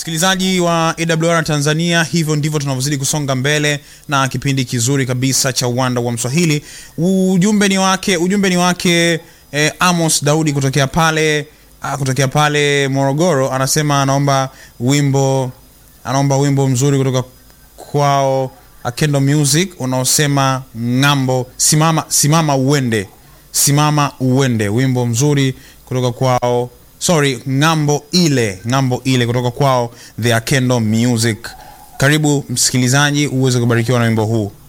msikilizaji wa awr tanzania hivyo ndivyo tunavyozidi kusonga mbele na kipindi kizuri kabisa cha uwanda wa mswahili ujumbe ni wake ujumbe ni wake eh, amos daudi kutokea pale ah, kutokea pale morogoro anasema anaomba wimbo anaomba wimbo mzuri kutoka kwao akendo music unaosema ng'ambo simama simama uende simama uende wimbo mzuri kutoka kwao sorry ng'ambo ile ng'ambo ile kutoka kwao the akendo music karibu msikilizaji uweze kubarikiwa na wimbo huu